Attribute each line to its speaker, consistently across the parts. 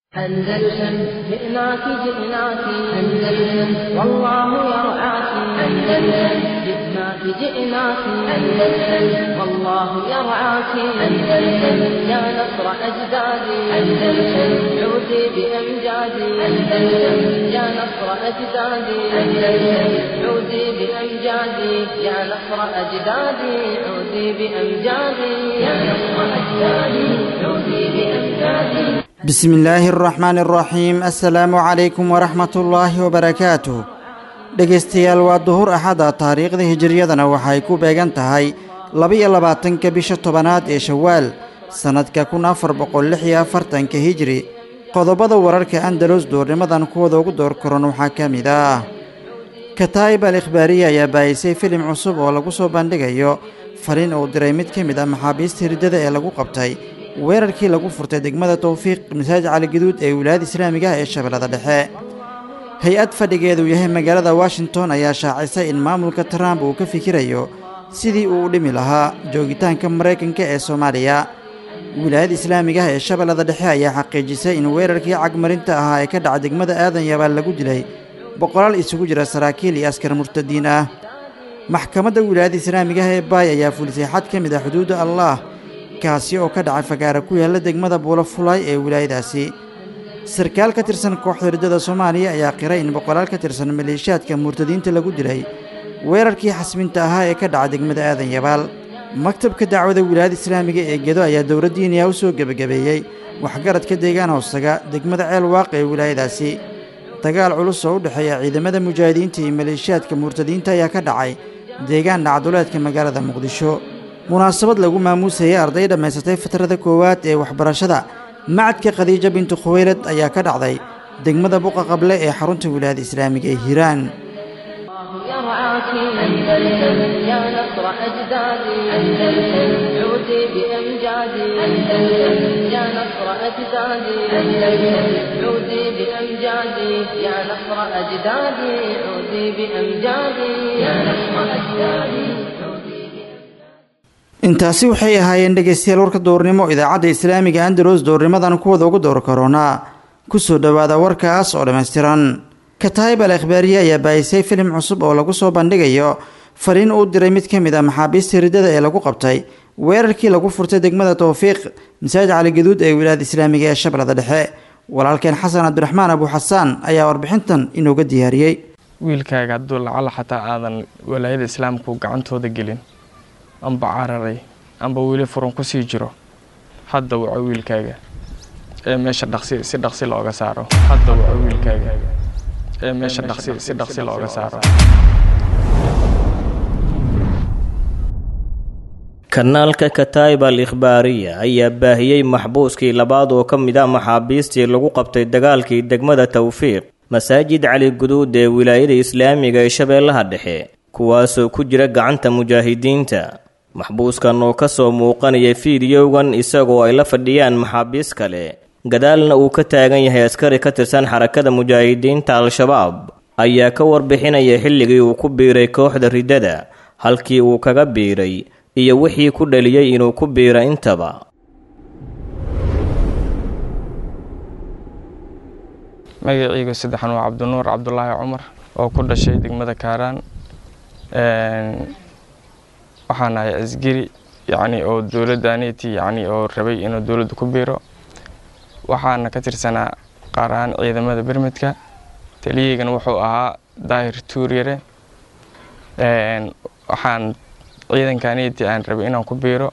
Speaker 1: أندلسن جئناك جئناك أندلسن والله يرعاك أندلسن جئناك جئناك أندلسن والله يرعاك أندلسن يا نصر أجدادي أندلسن عودي بأمجادي أندلسن يا نصر أجدادي أندلسن عودي بأمجادي يا نصر أجدادي عودي بأمجادي يا نصر أجدادي عودي بأمجادي
Speaker 2: بسم illaahi araxmaan araxiim assalaamu calaykum waraxmatullaahi wabarakaatuh dhegaystayaal waa duhur axada taariikhda hijiriyadana waxay ku beegan tahay laba-iyo labaatanka bisha tobanaad ee shawaal sannadka kun afar boqol lix iyo afartanka hijri qodobada wararka andalos duurnimadan kuwada ugu door koran waxaa ka mid ah kataa'ib al ikhbaariya ayaa baayisay filim cusub oo lagu soo bandhigayo fariin uu diray mid ka mid ah maxaabiista hirdada ee lagu qabtay weerarkii lagu furtay degmada towfiiq masaajid caligaduud ee wilaayada islaamiga ah ee shabeellada dhexe hay-ad fadhigeedu yahay magaalada washington ayaa shaacisay in maamulka trump uu ka fikirayo sidii uu u dhimi lahaa joogitaanka maraykanka ee soomaaliya wilaayada islaamiga ah ee shabeellada dhexe ayaa xaqiijisay in weerarkii cagmarinta ahaa ee ka dhaca degmada aadan yabaal lagu dilay boqolaal isugu jira saraakiil iyo askar murtadiin ah maxkamadda wilaayada islaamiga ah ee baay ayaa fulisay xad ka mid ah xuduudda allaah kaasi oo ka dhacay fagaara ku yaalla degmada buulafulaay ee wilaayadaasi sarkaal ka tirsan kooxda hirdada soomaaliya ayaa qiray in boqolaal ka tirsan maleeshiyaadka murtadiinta lagu dilay weerarkii xasminta ahaa ee ka dhaca degmada aadan yabaal maktabka dacwada wilaayada islaamiga ee gedo ayaa dowladdiiniya u soo gebagabeeyey waxgaradka deegaan hoostaga degmada ceel waaq ee wilaayadaasi dagaal culus oo u dhexeeya ciidamada mujaahidiinta iyo maleeshiyaadka murtadiinta ayaa ka dhacay deegaan dhacduleedka magaalada muqdisho munaasabad lagu maamuusayay arday dhammaysatay fatrada koowaad ee waxbarashada macadka khadiija bintu khuweylad ayaa ka dhacday degmada buqa qable ee xarunta wilaayada islaamiga ee hiiraan
Speaker 1: يرعاك أندلسن يا نصر أجدادي أندلسن عودي بأمجادي أندلسن يا نصر أجدادي أندلسن عودي بأمجادي يا نصر أجدادي عودي بأمجادي يا نصر أجدادي
Speaker 2: intaasi waxay ahaayeen dhegaystayaal warka duurnimo idaacadda islaamiga andalos duurnimadan kuwada ugu door koronaa ku soo dhowaada warkaas oo dhammaystiran kataayib al ikhbaariye ayaa baayisay filim cusub oo lagu soo bandhigayo fariin uu diray mid ka mid ah maxaabiista hirdada ee lagu qabtay weerarkii lagu furtay degmada towfiiq masaajid caligaduud ee wilaayada islaamiga ee shabeellada dhexe walaalkeen xasan cabdiraxmaan abu xasaan ayaa warbixintan inooga diyaariyey
Speaker 3: wiilkaaga hadduu lacala xataa aadan walaayada islaamku gacantooda gelin amba cararay amba weli furan kusii jiro hadda waco wiilkaaga ee meesha dhaqsi si dhaqsi looga saaro hadda waco wiilkaaga ee meesha dhaqsi si dhaqsi looga saaro
Speaker 4: kanaalka kataib al ikhbaariya ayaa baahiyey maxbuuskii labaad oo ka mid ah maxaabiistii lagu qabtay dagaalkii degmada towfiiq masaajid cali guduud ee wilaayada islaamiga ee shabeellaha dhexe kuwaasoo ku jira gacanta mujaahidiinta maxbuuskan oo ka soo muuqanaya fiidiyowgan isagoo ay la fadhiyaan maxaabiis kale gadaalna uu ka taagan yahay askari ka tirsan xarakada mujaahidiinta al-shabaab ayaa ka warbixinaya xilligii uu ku biiray kooxda riddada halkii uu kaga biiray iyo wixii ku dhaliyey inuu ku biiro intaba
Speaker 3: magaciyga saddexan waa cabdinuur cabdulaahi cumar oo ku dhashay degmada kaaraan waxaan ahay asgari yacni oo dowladdaaniti yacni oo rabay inuu dowladda ku biiro waxaana ka tirsanaa qaar ahaan ciidamada bermedka taliyaygana wuxuu ahaa daahir tuuryare waxaan ciidankaniti aan rabay inaan ku biiro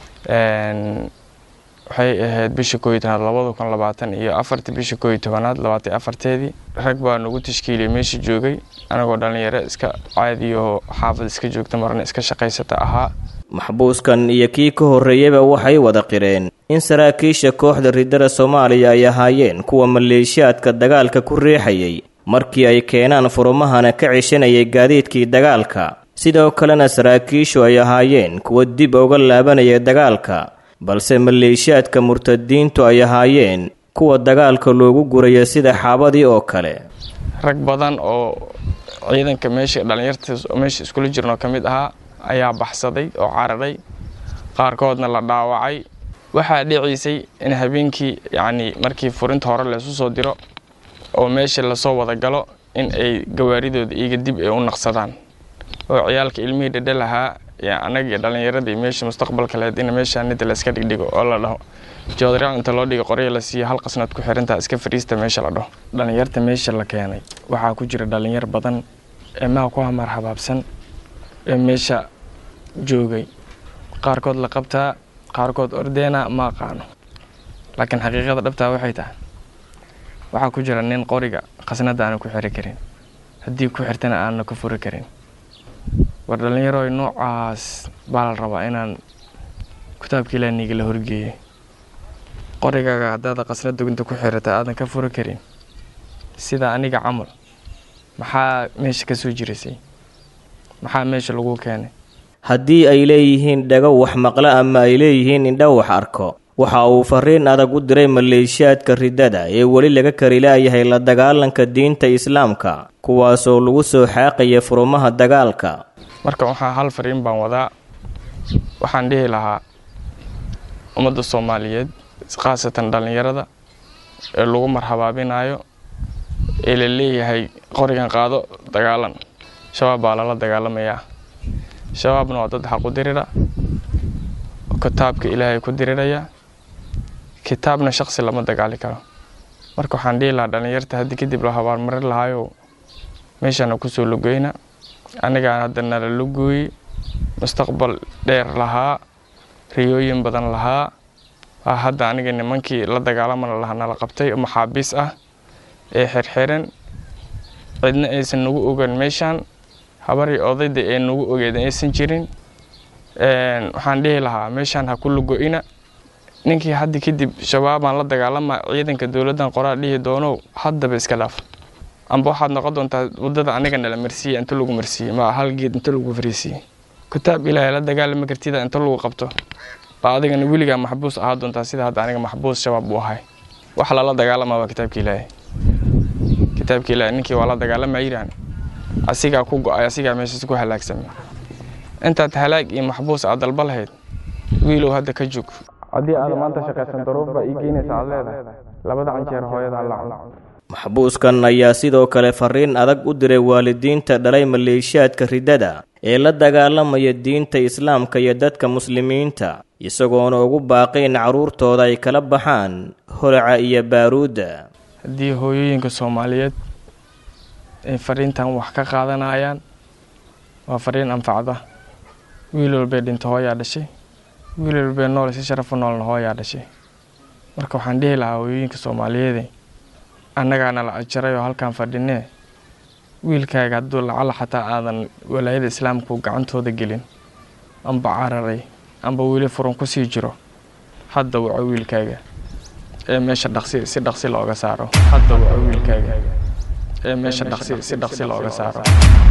Speaker 3: waxay ahayd bisha kooiyo tobanaad labada kun labaatan iyo afartii bisha kooiyo tobanaad labaatan afarteedii rag baa nagu tashkiiliyay meesha joogay anagoo dhallinyaro iska caadiyaho xaafad iska joogta marna iska shaqaysata ahaa
Speaker 4: maxbuuskan iyo kii ka horreeyaba waxay wada qireen in saraakiisha kooxda riddada soomaaliya ay ahaayeen kuwa maleeshiyaadka dagaalka ku riixayay markii ay keenaan furumahana ka ceshanayay gaadiidkii dagaalka sidoo kalena saraakiishu ay ahaayeen kuwa dib uga laabanaya dagaalka balse maleeshiyaadka murtadiintu ay ahaayeen kuwa dagaalka loogu guraya sida xaabadii oo kale
Speaker 3: rag badan oo ciidanka meesha dhallinyarta meesha iskula jirnoo ka mid ahaa ayaa baxsaday oo cararay qaarkoodna la dhaawacay waxaa dhiciisay in habeenkii yacni markii furinta hore laysu soo diro oo meesha lasoo wada galo in ay gawaaridooda iyaga dib ay u naqsadaan oo ciyaalka ilmihii dhedhe lahaa annaga iyo dhallinyaradii meesha mustaqbalka lahayd in meesha nida la iska dhigdhigo oo la dhaho joodariyaal inta loo dhigo qorya la siiyo hal qasnad ku xirantaa iska fadhiista meesha la dhaho dhallinyarta meesha la keenay waxaa ku jira dhallinyar badan ee maha ku hamar habaabsan ee meesha joogay qaarkood la qabtaa qaarkood ordeena ma aqaano laakiin xaqiiqada dhabtaa waxay tahay waxaa ku jira nin qoriga khasnada aana ku xiri karin haddii ku xirtana aanna ka furi karin war dhallinyaro noocaas baa la rabaa inaan kitaabka ilaaniga la horgeeyay qorigaaga haddaada qasna duginta ku xirata aadan ka furi karin sida aniga camal maxaa meesha ka soo jirisay maxaa meesha lagu keenay
Speaker 4: haddii ay leeyihiin dhago wax maqlo ama ay leeyihiin indha wax arko waxa uu fariin adag u diray maleeshiyaadka riddada ee weli laga kari laayahay la dagaalanka diinta islaamka kuwaasoo lagu soo xaaqaya furumaha dagaalka
Speaker 3: marka waxaa hal fariin baan wadaa waxaan dhihi lahaa ummadda soomaaliyeed khaasatan dhallinyarada ee lagu marhabaabinayo ee la leeyahay qorigan qaado dagaalan shabaab baa lala dagaalamayaa shabaabna waa dad xaq u dirira kitaabka ilaahay ku diriraya kitaabna shaqsi lama dagaali karo marka waxaan dhihi lahaa dhallinyarta haddii kadib la habaarmarin lahaayo meeshana kusoo lugeyna anigaan hadda nala lugooyey mustaqbal dheer lahaa riyooyin badan lahaa waa hadda aniga nimankii la dagaalamana lahaa nala qabtay oo maxaabiis ah ee xirxiran cidna aysan nagu ogan meeshaan habarii odayda ee nagu ogeeda aysan jirin waxaan dhihi lahaa meeshaan ha ku lugo-ina ninkii hadda kadib shabaabaan la dagaalama ciidanka dowladdan qoraa dhihi doonow haddaba iska dhaaf amba waxaad noqon doontaa wadada aniga nala marsiiya inta lagu marsiiyey ma hal geed inta lagu fariisiiyey kitaab ilaahay la dagaalama kartida inta lagu qabto baa adigana weligaa maxbuus ahaa doontaa sida hadda aniga maxbuus shabaab u ahay wax lala dagaalama waa kitaabka ilaahay kitaabka ilaahay ninkii waa la dagaalama yiraan asigaa ku go-ay asigaa meeshaas ku halaagsamay intaad halaag iyo maxbuus aad dalba lahayd wiilow hadda ka joog haddii aad maanta shaqaysan daruuf baa ii geynaysa aad leedahay labada canjeer hooyadaa la cuno
Speaker 4: maxbuuskan ayaa sidoo kale fariin adag u diray waalidiinta dhalay maleeshiyaadka riddada ee la dagaalamaya diinta islaamka iyo dadka muslimiinta isagoona ugu baaqay in carruurtooda ay kala baxaan holaca iyo baaruudda
Speaker 3: haddii hooyooyinka soomaaliyeed ay fariintan wax ka qaadanayaan waa fariin anfacda wiil walbay dhinta hooyaa dhashay wiil walbay nool si sharafu noolna hooyaa dhashay marka waxaan dhihi lahaa hooyooyinka soomaaliyeede annagaana la ajaray oo halkaan fadhinee wiilkaaga hadduu lacala xataa aadan walaayada islaamku gacantooda gelin amba cararay amba weli furan ku sii jiro hadda waco wiilkaaga ee meesha dhaqsi si dhaqsi looga saaro hadda waco wiilkaaga ee meesha dhaqsi si dhaqsi looga saaro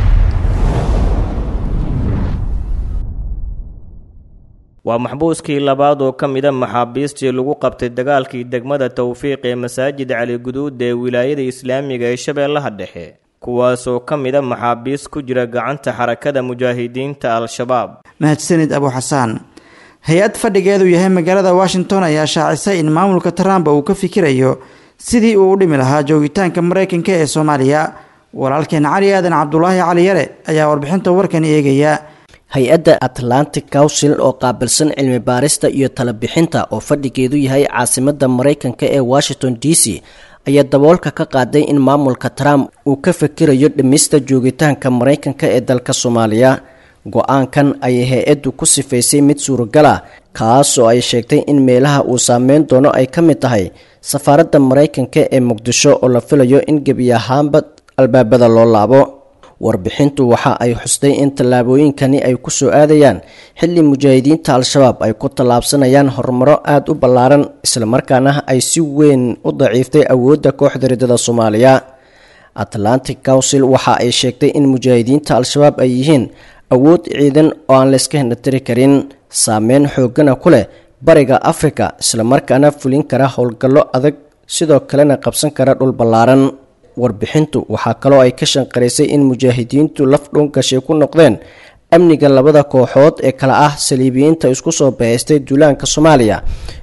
Speaker 4: waa maxbuuskii labaad oo ka mida maxaabiistii lagu qabtay dagaalkii degmada towfiiq ee masaajid cali guduud ee wilaayada islaamiga ee shabeellaha dhexe kuwaasoo ka mida maxaabiis ku jira gacanta xarakada mujaahidiinta al-shabaab
Speaker 2: mahadsanid abu xasaan hay-ad fadhigeedu yahay magaalada washington ayaa shaacisay in maamulka trump uu ka fikirayo sidii uu u dhimi lahaa joogitaanka maraykanka ee soomaaliya walaalkeen cali aadan cabdulaahi cali yare ayaa warbixinta warkan eegaya
Speaker 5: hay-adda atlantic council oo qaabilsan cilmi baarista iyo talabixinta oo fadhigeedu yahay caasimadda maraykanka ee washington d c ayaa daboolka ka qaaday in maamulka trump uu ka fikirayo dhimista joogitaanka maraykanka ee dalka soomaaliya go-aankan ayay hay-addu ku sifaysay mid suuragal ah kaas oo ay sheegtay in meelaha uu saameyn doono ay ka mid tahay safaaradda maraykanka ee muqdisho oo la filayo in gebi ahaanba albaabada loo laabo warbixintu waxa ay xustay in tallaabooyinkani ay ku soo aadayaan xilli mujaahidiinta al-shabaab ay ku tallaabsanayaan horumaro aada u ballaaran islamarkaana ay si weyn u daciiftay awoodda kooxda riddada soomaaliya atlantic council waxa ay sheegtay in mujaahidiinta al-shabaab ay yihiin awood ciidan oo aan layska hindhatiri karin saameyn xoogana ku leh bariga afrika islamarkaana fulin kara howlgallo adag sidoo kalena qabsan kara dhul ballaaran warbixintu waxaa kaloo ay ka shanqaraysay in mujaahidiintu laf dhuungashay ku noqdeen amniga labada kooxood ee kale ah saliibiyiinta isku soo bahaystay duulaanka soomaaliya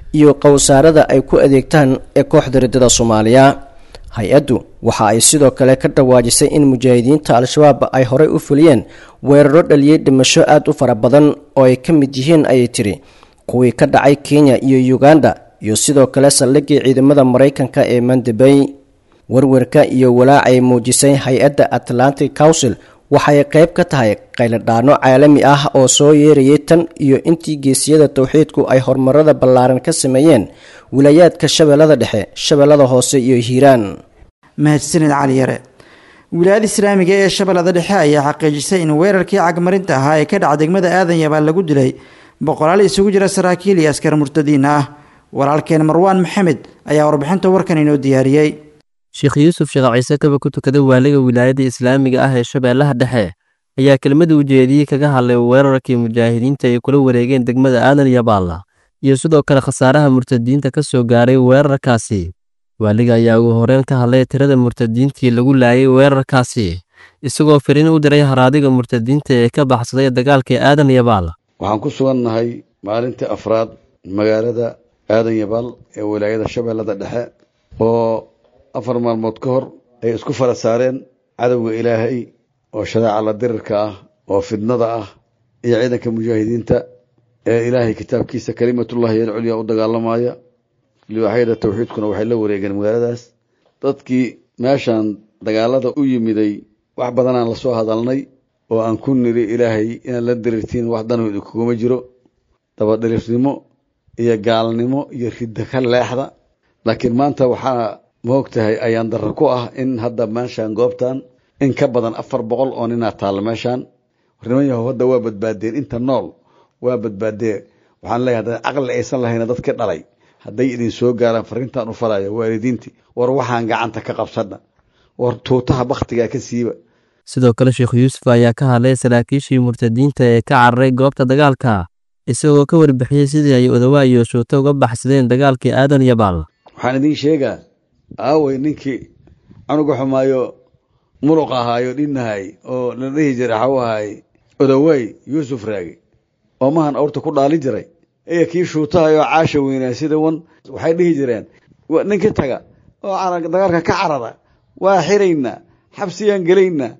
Speaker 5: iyo qowsaarada ay ku adeegtaan ee kooxda riddada soomaaliya hay-addu waxa ay sidoo kale ka dhawaajisay in mujaahidiinta al-shabaab ay horey u fuliyeen weeraro dhaliyey dhimasho aada u fara badan oo ay ka mid yihiin ayay tiri kuwii ka dhacay kenya iyo uganda iyo sidoo kale saldhigii ciidamada maraykanka ee mandabey warwarka iyo walaac ay muujisay hay-adda atlantic council waxay qayb ka tahay qayladhaano caalami ah oo soo yeerayay tan iyo intii geesiyada towxiidku ay horumarada ballaaran ka sameeyeen wilaayaadka shabeellada dhexe shabeellada hoose iyo hiiraan
Speaker 2: mahadsanid cali yare wilaayada islaamiga ee shabeellada dhexe ayaa xaqiijisay in weerarkii cagmarinta ahaa ee ka dhaca degmada aadan yabaan lagu dilay boqolaal isugu jira saraakiil iyo askar murtadiin ah walaalkeen marwaan maxamed ayaa warbixinta warkan inoo diyaariyey
Speaker 6: sheekh yuusuf sheekh ciise kaba ku tukada waaliga wilaayadda islaamiga ah ee shabeellaha dhexe ayaa kelmada ujeediyey kaga hadlay weerarkii mujaahidiinta ay kula wareegeen degmada aadan yabaalla iyo sidoo kale khasaaraha murtadiinta ka soo gaaray weerarkaasi waaliga ayaa ugu horeyn ka hadlay tirada murtadiintii lagu laayay weerarkaasi isagoo firiin u diray haraadiga murtadiinta ee ka baxsaday dagaalkii aadan yabaalla
Speaker 7: waxaan ku sugannahay maalintii afraad magaalada aadan yabaal ee wilaayada shabeellada dhexe oo afar maalmood ka hor ay isku fara saareen cadowga ilaahay oo shadaaca la dirirka ah oo fidnada ah iyo ciidanka mujaahidiinta ee ilaahay kitaabkiisa kalimatullahi alculyaa u dagaalamaya liwaaxyada tawxiidkuna waxay la wareegeen magaaladaas dadkii meeshaan dagaalada u yimiday wax badanaan lasoo hadalnay oo aan ku niri ilaahay inaad la dirirtiin wax danooda kuguma jiro dabadhilifnimo iyo gaalnimo iyo ridda ka leexda laakiin maanta waxaa maog tahay ayaan darro ku ah in hadda meeshaan goobtan in ka badan afar boqol oo ninaa taalla meeshaan warniman yahow hadda waa badbaadeen inta nool waa badbaadee waxaan leeyahay hadda caqli aysan lahayna dadka dhalay hadday idin soo gaaraan fariintan u falaya waalidiintii war waxaan gacanta ka qabsana war tuutaha bakhtigaa ka siiba
Speaker 6: sidoo kale sheekh yuusuf ayaa ka hadlay saraakiishii murtadiinta ee ka cararay goobta dagaalka isagoo ka warbixiyey sidii ay odawaa iyo shuuto uga baxsadeen dagaalkii aadan yabaal
Speaker 7: waxaan idiin sheegaa aawey ninkii canuga xumaayo muluq ahaayo dhinnahay oo la dhihi jiray xaw ahaay odawaay yuusuf raagi oo mahan awrta ku dhaali jiray iyo kii shuutahayoo caasha weynaa sida wan waxay dhihi jireen ninkii taga oo dagaalka ka carara waa xiraynaa xabsiyaan gelaynaa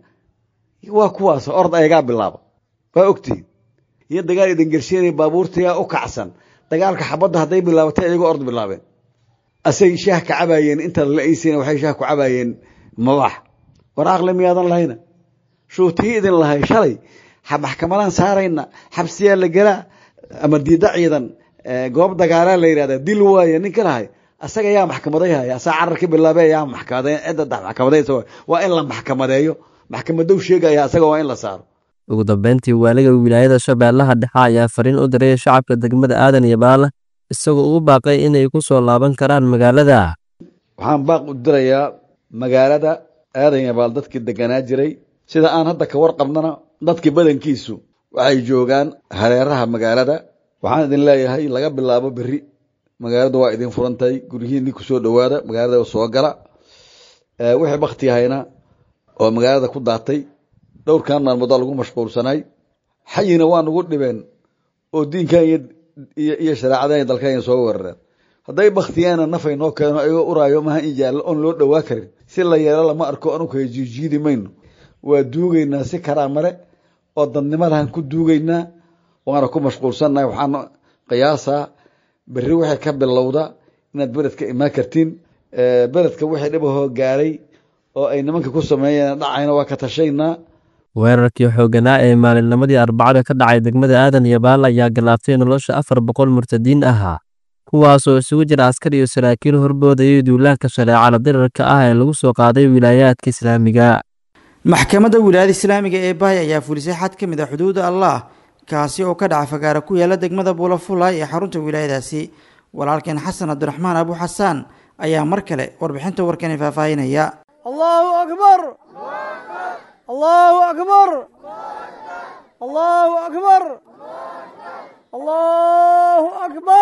Speaker 7: waa kuwaas ord ayagaa bilaaba waa ogtihin iyo dagaal idin gershiinay baabuurtayaa u kacsan dagaalka xabadda hadday bilaabatay ayagoo ord bilaabeen asay shaah ka cabaayeen inta la aysiina waxay shaah ku cabaayeen mabax war aqli miyaadan lahayna shuutii idin lahay shalay maxkamadaan saarayna xabsiyaa la gelaa ama diida ciidan goob dagaalaa la yidhahdaa dil waaye ninka lahay asaga yaa maxkamaday haya asaa cararka bilaabe yaa maxkamade cidda maxkamadaysa waa in la maxkamadeeyo maxkamadow sheegaya asaga waa in la saaro
Speaker 6: ugu dambeyntii waaliga wilaayada shabeellaha dhexe ayaa fariin u diray shacabka degmada aadan iyo baala isagoo ugu baaqay inay ku soo laaban karaan magaalada
Speaker 7: waxaan baaq u dirayaa magaalada aadan yabaal dadkii deganaa jiray sida aan hadda ka warqabnana dadkii badankiisu waxay joogaan hareeraha magaalada waxaan idin leeyahay laga bilaabo berri magaaladu waa idin furantahay guryihiinni ku soo dhowaada magaalada soo gala wixii bakti hayna oo magaalada ku daatay dhowrkan maalmood waa lagu mashquulsanay xayina waa nagu dhibeen oo diinkan iyo shareecadan dalkan soo weerareen hadday baktiyaana nafay noo keeno ayagoo uraayo maha in yaalla oon loo dhowaa karin si la yeelo lama arko anugu kala jiijiidi mayno waa duugaynaa si karaamale oo dadnimadahan ku duugaynaa waana ku mashquulsannahay waxaan qiyaasaa berri waxay ka bilowda inaad beledka imaan kartiin beledka wixii dhibahoo gaaray oo ay nimanka ku sameeyeen dhacayna waa ka tashaynaa
Speaker 6: weerarkii xooganaa ee maalinnimadii arbacada ka dhacay degmada aadan iyo baal ayaa galaaftay nolosha afar boqol murtadiin ahaa kuwaasoo isugu jira askar iyo saraakiil horboodayay duulaanka shareecada dirarka ah ee lagu soo qaaday wilaayaadka islaamiga
Speaker 2: maxkamadda wilaayada islaamiga ee bahay ayaa fulisay xad ka mid a xuduuda allah kaasi oo ka dhaca fagaara ku yaala degmada buulafulay ee xarunta wilaayadaasi walaalkeen xasan cabdiraxmaan abu xasaan ayaa mar kale warbixinta warkani faahfaahinaya
Speaker 8: allahu akbar allahu akbar allahu akbar allahu akbar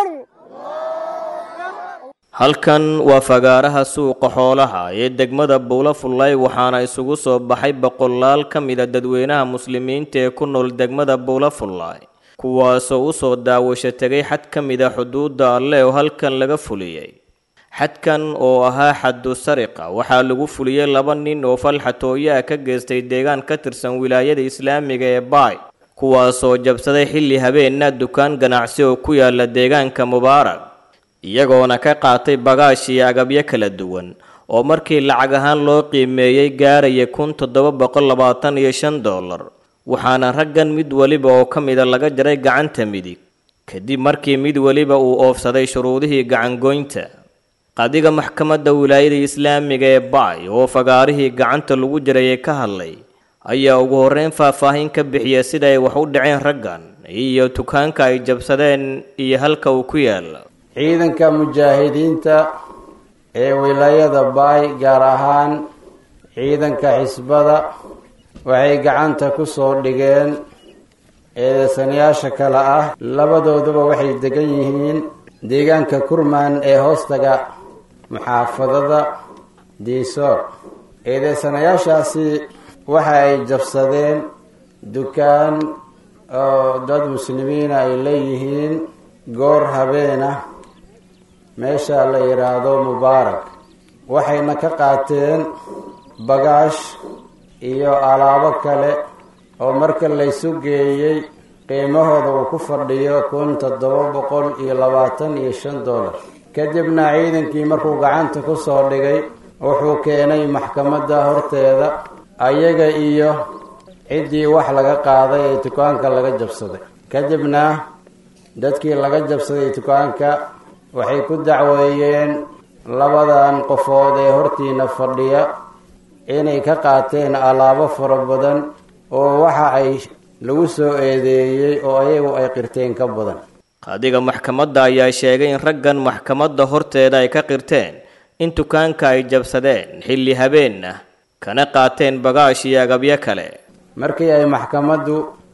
Speaker 4: halkan waa fagaaraha suuqa xoolaha ee degmada buulafullay waxaana isugu soo baxay boqolaal ka mida dadweynaha muslimiinta ee ku nool degmada buulafullay kuwaasoo u soo daawasho tegay xad ka mid a xuduudda alle oo halkan laga fuliyey xadkan oo ahaa xaddu sariqa waxaa lagu fuliyey laba nin oo falxatooyaa ka geystay deegaan ka tirsan wilaayada islaamiga ee baay kuwaasoo jabsaday xilli habeenna dukaan ganacsi oo ku yaala deegaanka mubaarak iyagoona ka qaatay bagaash iyo agabyo kala duwan oo markii lacag ahaan loo qiimeeyey gaaraya kun toddoba boqol labaatan iyo shan dollar waxaana raggan mid weliba oo ka mida laga jaray gacanta midig kadib markii mid weliba uu oofsaday shuruudihii gacangoynta qadiga maxkamadda wilaayada islaamiga ee baay oo fagaarihii gacanta lagu jiray ee ka hadlay ayaa ugu horreyn faahfaahin ka bixiya sida ay wax u dhaceen raggan iyo dukaanka ay jabsadeen iyo halka uu ku yaala
Speaker 9: ciidanka mujaahidiinta ee wilaayada baay gaar ahaan ciidanka xisbada waxay gacanta ku soo dhigeen eedeysanayaasha kale ah labadooduba waxay degan yihiin deegaanka kurmaan ee hoostaga muxaafadada diisoor eedeysanayaashaasi waxa ay jabsadeen dukaan oo dad muslimiina ay leeyihiin goor habeena meesha la yidhaahdo mubaarak waxayna ka qaateen bagaash iyo alaabo kale oo marka laysu geeyey qiimahooda uu ku fadhiyo kun toddoba boqol iyo labaatan iyo shan dollar kadibna ciidankii markuu gacanta ku soo dhigay wuxuu keenay maxkamadda horteeda ayaga iyo ciddii wax laga qaaday ee dukaanka laga jabsaday kadibna dadkii laga jabsaday dukaanka waxay ku dacweeyeen labadan qofood ee hortiina fadhiya inay ka qaateen alaabo fara badan oo waxa ay lagu soo eedeeyey oo ayagu ay qirteen ka badan
Speaker 4: qaadiga maxkamadda ayaa sheegay in raggan maxkamadda horteeda ay ka qirteen in dukaanka ay jabsadeen xilli habeen ah kana qaateen bagaash iyo agabyo kale
Speaker 9: markii ay maxkamaddu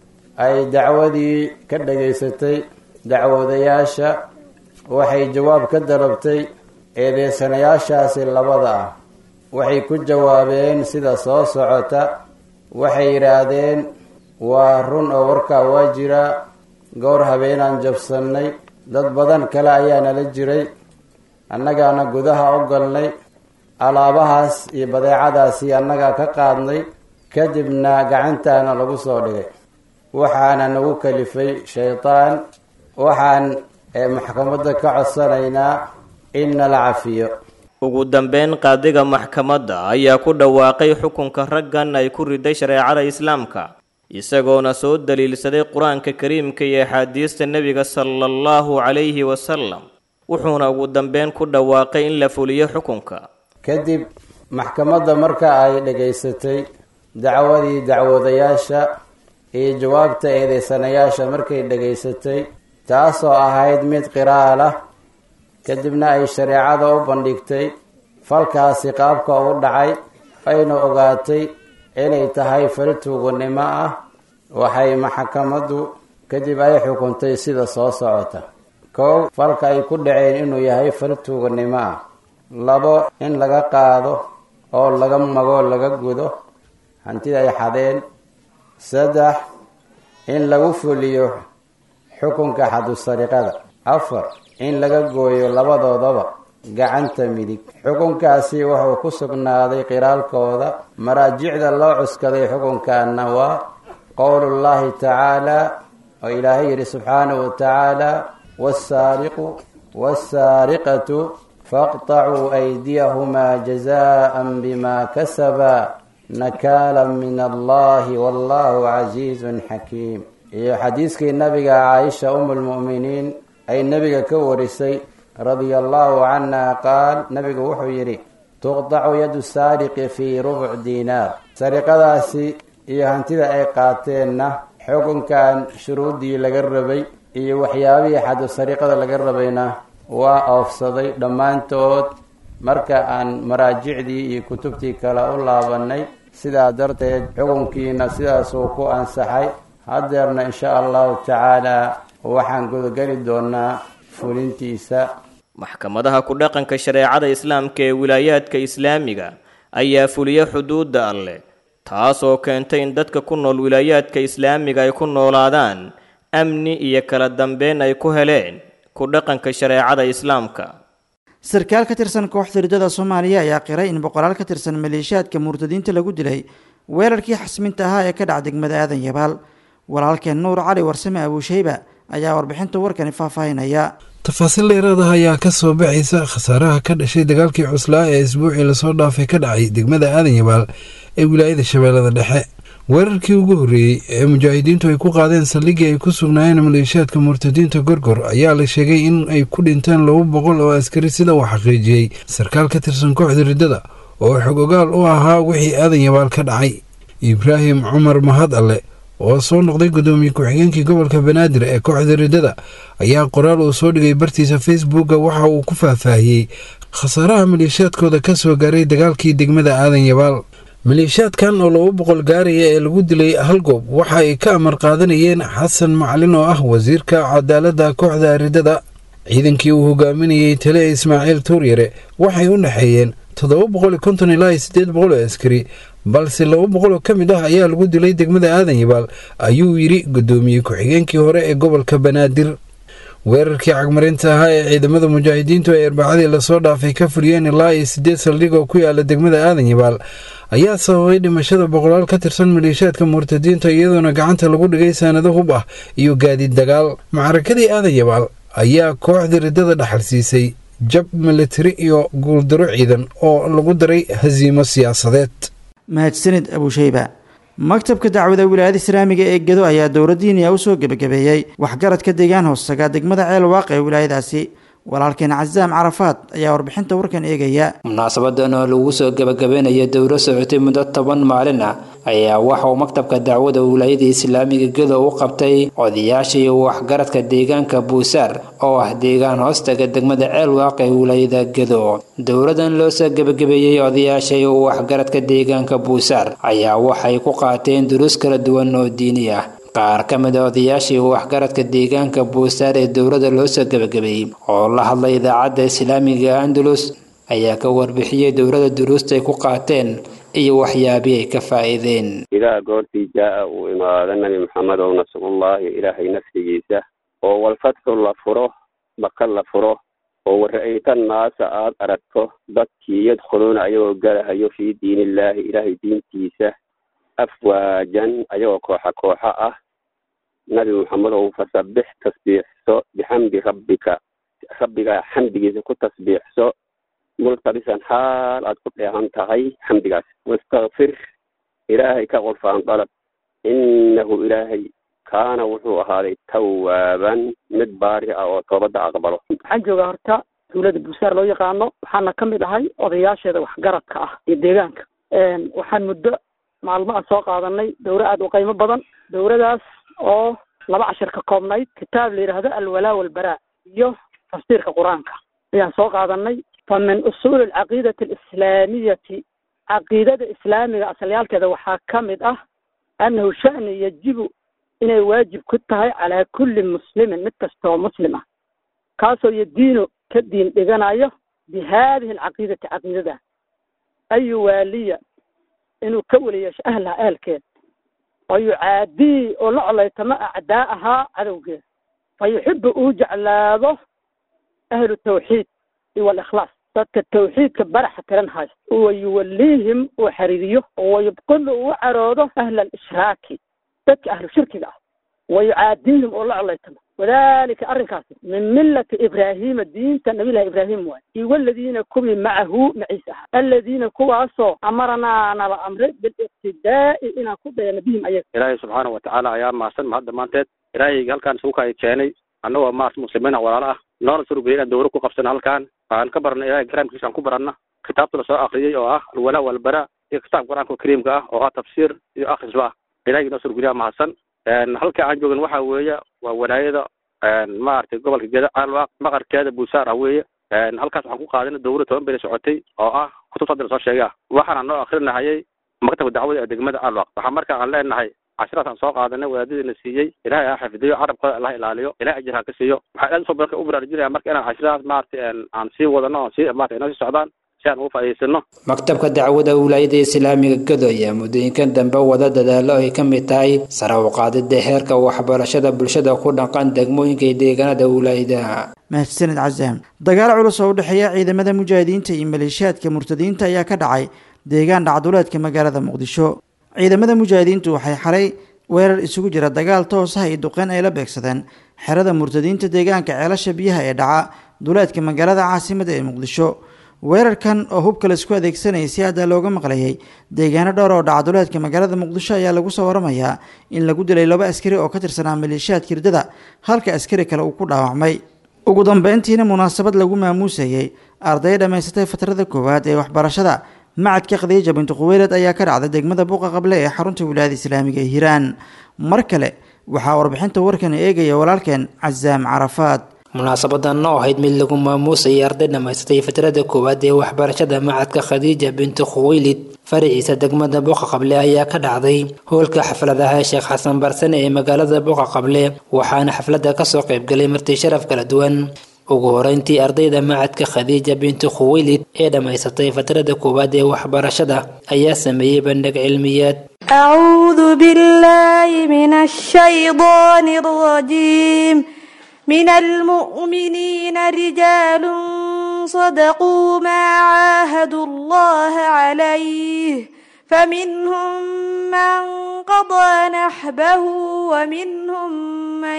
Speaker 9: ay dacwadii ka dhagaysatay dacwadayaasha waxay jawaab ka dalabtay eedeysanayaashaasi labada ah waxay ku jawaabeen sida soo socota waxay yidhaahdeen waa run oo warkaa waa jiraa goor habeenaan jabsannay dad badan kale ayaa nala jiray annagaana gudaha u galnay alaabahaas iyo badeecadaasi annagaa ka qaadnay kadibna gacantaana lagu soo dhigay waxaana nagu kalifay shaydaan waxaan maxkamadda ka codsanaynaa in nala cafiyo
Speaker 4: ugu dambeyn qaadiga maxkamadda ayaa ku dhawaaqay xukunka raggan ay ku riday shareecada islaamka isagoona soo daliilsaday qur-aanka kariimka iyo axaadiista nebiga sala allahu calayhi wasalam wuxuuna ugu dambeyn ku dhawaaqay in la fuliyo xukunka
Speaker 9: kadib maxkamadda marka ay dhagaysatay dacwadii dacwadayaasha iyo jawaabta eedeysanayaasha markay dhagaysatay taasoo ahayd mid qiraal ah kadibna ay shareecada u bandhigtay falkaasi qaabka u dhacay ayna ogaatay inay tahay fal tuuganimo ah waxay maxkamaddu kadib ay xukuntay sida soo socota kow falka ay ku dhaceen inuu yahay fal tuuganimo ah labo in laga qaado oo laga mago laga gudo hantida ay xadeen saddex in lagu fuliyo xukunka xadusariqada afar in laga gooyo labadoodaba gacanta midig xukunkaasi wuxuu ku sugnaaday qiraalkooda maraajicda loo cuskaday xukunkaana waa qowlullahi tacaala oo ilaahay yidhi subxaanahu wa tacaala wasaariqu wasaariqatu faqطacuu aydiyahumaa jazaan bima kasabaa nakaala min allahi wallahu casiizun xakiim iyo xadiiskii nabiga caaisha um lmu'miniin ay nebiga ka warisay radia allahu canha qaal nabigu wuxuu yidhi tuqdacu yadu saariqi fii rubuc diinaar sariqadaasi iyo hantida ay qaateenna xukunkan shuruuddii laga rabay iyo waxyaabihii xadu sariqada laga rabayna waa oofsaday dhammaantood marka aan maraajicdii iyo kutubtii kale u laabanay sidaa darteed xukunkiina sidaasuu ku ansaxay haddeerna insha allahu tacaala waxaan gudageli doonaa fulintiisa
Speaker 4: maxkamadaha ku dhaqanka shareecada islaamka ee wilaayaadka islaamiga ayaa fuliya xuduudda alleh taasoo keentay in dadka ku nool wilaayaadka islaamiga ay ku noolaadaan amni iyo kala dambeyn ay ku heleen ku dhaqanka shareecada islaamka
Speaker 2: sarkaal ka tirsan kooxda riddada soomaaliya ayaa qiray in boqolaal ka tirsan maleeshiyaadka murtadiinta lagu dilay weerarkii xasminta ahaa ee ka dhaca degmada aadan yabaal walaalkeen nuur cali warsame abuushayba ayaa warbixinta warkani faahfaahinaya
Speaker 10: tafaasiil dheeraada ayaa ka soo baxaysa khasaaraha ka dhashay dagaalkii cuslaa ee isbuucii lasoo dhaafay ka dhacay degmada aadan yabaal ee wilaayada shabeellada dhexe weerarkii ugu horreeyey ee mujaahidiintu ay ku qaadeen saldhiggii ay ku sugnaayeen maleeshiyaadka murtadiinta gorgor ayaa la sheegay in ay ku dhinteen laba boqol oo askari sida uu xaqiijiyey sarkaal ka tirsan kooxda riddada oo xog ogaal u ahaa wixii aadan yabaal ka dhacay ibraahim cumar mahad alle oo soo noqday guddoomiye ku-xigeenkii gobolka banaadir ee kooxda riddada ayaa qoraal uu soo dhigay bartiisa facebooka waxa uu ku faahfaahiyey khasaaraha maleeshiyaadkooda ka soo gaaray dagaalkii degmada aadan yabaal maleeshiyaadkan oo laba boqol gaaraya ee lagu dilay hal goob waxa ay ka amar qaadanayeen xasan macalin oo ah wasiirka cadaaladda kooxda riddada ciidankii uu hogaaminayey tale ismaaciil tuuryare waxay u dhexeeyeen toddoba boqol iyo konton ilaa iyo siddeed boqol oo askari balse laba boqol oo ka mid ah ayaa lagu dilay degmada aadan yabaal ayuu yidhi guddoomiye ku-xigeenkii hore ee gobolka banaadir weerarkii cagmarinta ahaa ee ciidamada mujaahidiintu ay arbacadii lasoo dhaafay ka fuliyeen ilaa iyo siddeed saldhig oo ku yaala degmada aadan yabaal ayaa sababay dhimashada boqolaal ka tirsan maleeshiyaadka murtadiinta iyadoona gacanta lagu dhigay saanado hub ah iyo gaadiid dagaal macrakadii aadan yabaal ayaa kooxda riddada dhaxal siisay jab militari iyo guuldaro ciidan oo lagu daray hasiimo siyaasadeed
Speaker 2: mahadsanid abuushayba maktabka dacwada wilaayada islaamiga ee gedo ayaa dowladdiiniya u soo gebagabeeyey waxgaradka deegaan hoostaga degmada ceel waaq ee wilaayadaasi walaalkeen casaam carafaad ayaa warbixinta warkan eegaya
Speaker 11: munaasabadan oo lagu soo gebagabeynaya dowlo socotay muddo toban maalin ah ayaa waxa uu maktabka dacwada wilaayada islaamiga gedo u qabtay odayaasha iyo waxgaradka deegaanka buusaar oo ah deegaan hoostaga degmada ceel waaq ee wilaayada gedo dowladan loo soo gebagabeeyey odayaasha iyo waxgaradka deegaanka buusaar ayaa waxay ku qaateen duruus kala duwan oo diini ah qaar ka mid a odayaashii waxgaradka deegaanka buusaar ee dowladda loo soo gebagabeeyey oo la hadlay idaacadda islaamiga andalus ayaa ka warbixiyey dowladda duruusta ay ku qaateen iyo waxyaabii ay ka faa'iideen
Speaker 12: idaa goortii jaa'a uu imaado nebi maxamed ow nasrullaahi ilaahay nafsigiisa oo walfatxu la furo baka la furo oo wara'ayta naasa aad aragto dadkii yadkhuluuna ayagoo galahayo fii diinillaahi ilaahay diintiisa afwaajan ayagoo kooxa kooxa ah nabi maxamed ow fasabbix tasbiixso bixamdi rabbika rabbiga xamdigiisa ku tasbiixso multabisan xaal aad ku dheehan tahay xamdigaas wastakfir ilaahay ka qurfaan dalab innahu ilaahay kaana wuxuu ahaaday tawaaban mid baari ah oo toobadda aqbalo
Speaker 13: waxaan joogaa horta dawladda buusaar loo yaqaano waxaana ka mid ahay odayaasheeda waxgaradka ah iyo deegaanka waxaan muddo maalmo aan soo qaadanay dowro aada u qiimo badan dowradaas oo laba cashir ka koobnayd kitaab la yidhaahdo alwalaa walbaraa iyo tafsiirka qur-aanka ayaan soo qaadanay fa min usuuli alcaqiidati alislaamiyati caqiidada islaamiga asalyaalkeeda waxaa ka mid ah annahu sha'ni yajibu inay waajib ku tahay calaa kulli muslimin mid kastoo muslim ah kaasoo yadiino ka diin dhiganayo bi haadihi alcaqiidati caqiidada ayu waaliya inuu ka weliyeesho ahlaha ahalkeeda fa yucaadii oo la colaytamo acdaa ahaa cadowgeeda fa yuxibu uu jeclaado ahlu tawxiid iyo walikhlaas dadka tawxiidka baraxa tiran haysta wa yuwaliihim uu xariiriyo wayubqilu uu caroodo ahla alishraaki dadka ahlu shirkiga ah wa yucaadiihim oo la colaytamo wadalika arrinkaasi min millati ibraahiima diinta nabilahi ibraahim waay iyo waladiina kuwii macahu maciise ahaa aladiina kuwaasoo amaranaa nala amray biliqtidaa'i inaan ku dayano bihim ayaga
Speaker 14: ilaahay subxaana watacaala ayaa mahadsan mahad dhammaanteed ilaahayga halkaan isugu kay keenay annagoo maas muslimiina walaalo ah noona surugeyay inaan dowro ku qabsano halkaan aan ka barana ilahay karaamkiisa aan ku baranna kitaabta lasoo akriyey oo ah alwalaa walbara iyo kitaabka qur-aanka kariimka ah oo ah tafsiir iyo akhrisba ah ilahay noo surugeliyaa mahadsan halka aan joogan waxa weeye waa walaayada maaragtay gobolka geda caalwaaq maqarkeeda buusaar ah weeye halkaas waxaan ku qaadana dowlad toban beri socotay oo ah kutubta hadda lasoo sheegay ah waxaana noo akrinahayay maktabka dacwada ee degmada caalwaaq waxaa marka aan leenahay cashiraas aan soo qaadanay wadaadadiina siiyey ilaahay ha xifdiyo carabkooda allah ilaaliyo ilahay ajir ha ka siiyo waxaa aad usoo barka u baraarujinaya marka inaan cashirahaas maaragtay aan sii wadano oon sii maarata inoo sii socdaan si aan ugu faa'iidaysano
Speaker 11: maktabka dacwada wilaayada islaamiga gado ayaa muddooyinkan dambe wada dadaalo ay ka mid tahay sare u qaadida heerka waxbarashada bulshada ku dhaqan degmooyinka iyo deegaanada wilaayada
Speaker 2: mahadsanid casaam dagaal culus oo u dhexeeya ciidamada mujaahidiinta iyo maleeshiyaadka murtadiinta ayaa ka dhacay deegaan dhacduleedka magaalada muqdisho ciidamada mujaahidiintu waxay xalay weerar isugu jira dagaal toos ah iyo duqeyn ay la beegsadeen xerada murtadiinta deegaanka ceelasha biyaha ee dhaca duleedka magaalada caasimada ee muqdisho weerarkan oo hubka laisku adeegsanayay si hadda looga maqlayay deegaano dhowr oo dhacduleedka magaalada muqdisho ayaa lagu soo waramayaa in lagu dilay laba askari oo ka tirsanaa maleeshiyaadka hirdada halka askari kale uu ku dhaawacmay ugu dambeyntiina munaasabad lagu maamuusayay arday dhammaysatay fatrada koowaad ee waxbarashada macadka khadiija bintu khuweylad ayaa ka dhacday degmada buuqa qable ee xarunta wilaayada islaamiga ee hiiraan mar kale waxaa warbixinta warkan eegaya walaalkeen casaam carafaad
Speaker 11: munaasabadan oo ahayd mid lagu maamuusayay arday dhammaysatay fatrada koowaad ee waxbarashada macadka khadiija bintu khuweylid faraciisa degmada buuqa qable ayaa ka dhacday howlka xafladaha sheekh xasan barsane ee magaalada buuqa qable waxaana xafladda kasoo qaybgalay marti sharaf kala duwan ugu horeyntii ardayda macadka khadiija bintu khuweylid ee dhammaysatay fatrada koowaad ee waxbarashada ayaa sameeyey bandhig cilmiyeed
Speaker 15: أعوذ بالله من الشيطان الرجيم من المؤمنين رجال صدقوا ما عاهدوا الله عليه فمنهم من قضى نحبه ومنهم من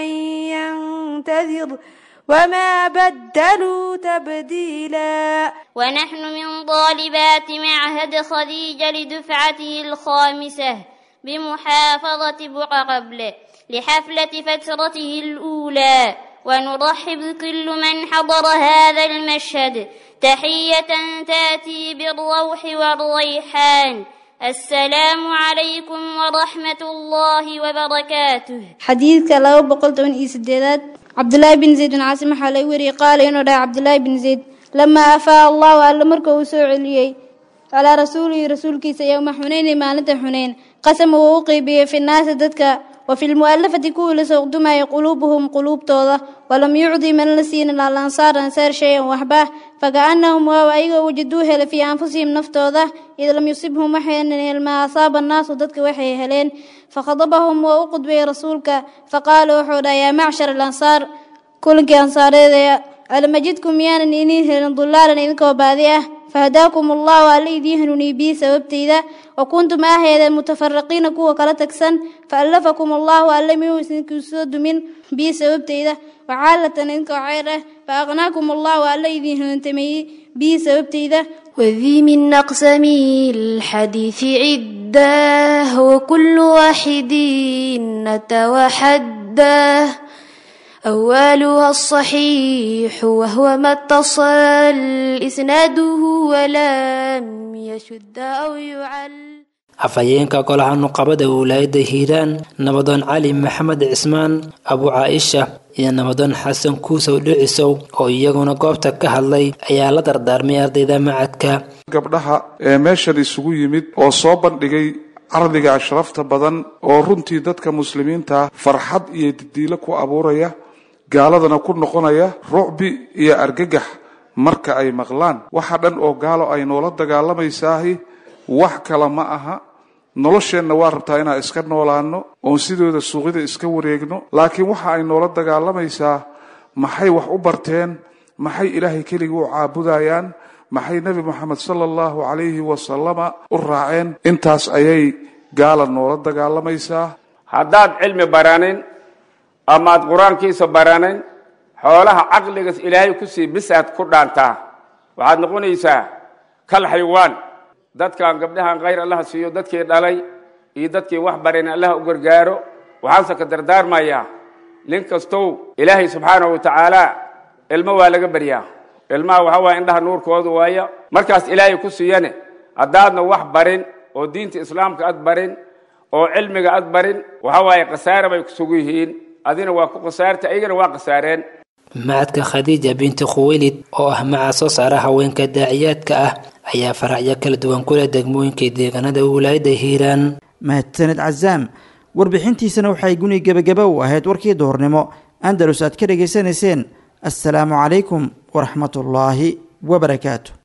Speaker 15: ينتظر وما بدلوا تبديلا
Speaker 16: ونحن من طالبات معهد خديجة لدفعته الخامسة بمحافظة بقى قبل لحفلة فترته الأولى ونرحب بكل من حضر هذا المشهد تحية تأتي بالروح والريحان السلام عليكم ورحمة الله وبركاته
Speaker 17: xadiidka laba boqol toban iyo sideedaad cabdulaahi bin zayd bin caasim waxaa laga wariyey qaala inuu dhahay cabdulaahi bin zayd lamaa afaa allahu alle marka uu soo celiyey calaa rasuulihi rasuulkiisa yowma xuneyni maalinta xuneyn qasama wuu u qeybiyey fi naasi dadka wa fi lmu'alafati kuwii la sooqdumayay quluubuhum quluubtooda walam yucdi man la siinin alansaar ansaar shay-an waxba fakaannahum waaw ayagoo wajaduu helay fii anfusihim naftooda id lam yusibhum waxaynan helmaa asaaba annaasu dadka waxay heleen fakhadabahum waa u qudbayay rasuulka faqaala wuxuu dhaha yaa macshar alansaar kulankii ansaareeda alamajidkum miyaanan iniin helin dulaalan idinkoo baadi ah fahadaakum allahu alle idiin hanuuniyey bii sababtayda wa kuntum ahaydeen mutafaraqiina kuwa kala tagsan faallafakum allahu alle miyuu idinkuu soo dumin bii sababtayda wacaalatan idinkoo ceyr ah fa aqnaakum allahu alle idiin hanuuntameeyey bii sababtayda
Speaker 18: وذي من أقسام الحديث عدة وكل واحد نتوحده أولها الصحيح وهو ما اتصل إسناده ولم يشد أو يعل
Speaker 11: afhayeenka golaha nuqabada wilaayada hiiraan nabadoon cali maxamed cismaan abu caaisha iyo nabadoon xasan kuusow dhicisow oo iyaguna goobta ka hadlay ayaa la dardaarmay ardayda macadka
Speaker 19: gabdhaha ee meeshan isugu yimid oo soo bandhigay cardiga ashrafta badan oo runtii dadka muslimiinta farxad iyo didiilo ku abuuraya gaaladana ku noqonaya rucbi iyo argagax marka ay maqlaan waxa dhan oo gaalo ay noola dagaalamaysaah wax kale ma aha nolosheenna waa rabtaa inaan iska noolaano oon sidooda suuqyada iska wareegno laakiin waxa ay noola dagaalamaysaa maxay wax u barteen maxay ilaahay keligii u caabudayaan maxay nebi moxamed sala allahu calayhi wasalama u raaceen intaas ayay gaala noola dagaalamaysaa
Speaker 20: haddaad cilmi baranin amaad qur-aankiisa baranin xoolaha caqligas ilaahay ku sii bisaad ku dhaantaa waxaad noqonaysaa kal xaywaan dadkan gabdhahan khayr allaha siiyo dadkii dhalay iyo dadkii wax barin allaha u gargaaro waxaanse ka dardaarmayaa nin kastow ilaahay subxaanahu wa tacaala ilmo waa laga baryaa ilmaha waxaa waaya indhaha nuurkooda waaya markaas ilaahay ku siiyane haddaadna wax barin oo diinta islaamka ad barin oo cilmiga ad barin waxaa waaye khasaare bay kusugu yihiin adina waa ku khasaarta ayagana waa khasaareen
Speaker 11: macadka khadiija binti khuweylid oo ah macaa soo saara haweenka daaciyaadka ah ayaa faracyo kala duwan ku leh degmooyinka deegaanada wilaayada hiiraan
Speaker 2: mahadsaned casaam warbixintiisana waxay guni gebagaba u ahayd warkii duhurnimo andalus aad ka dhegaysanayseen assalaamu calaykum waraxmatullaahi wabarakaatu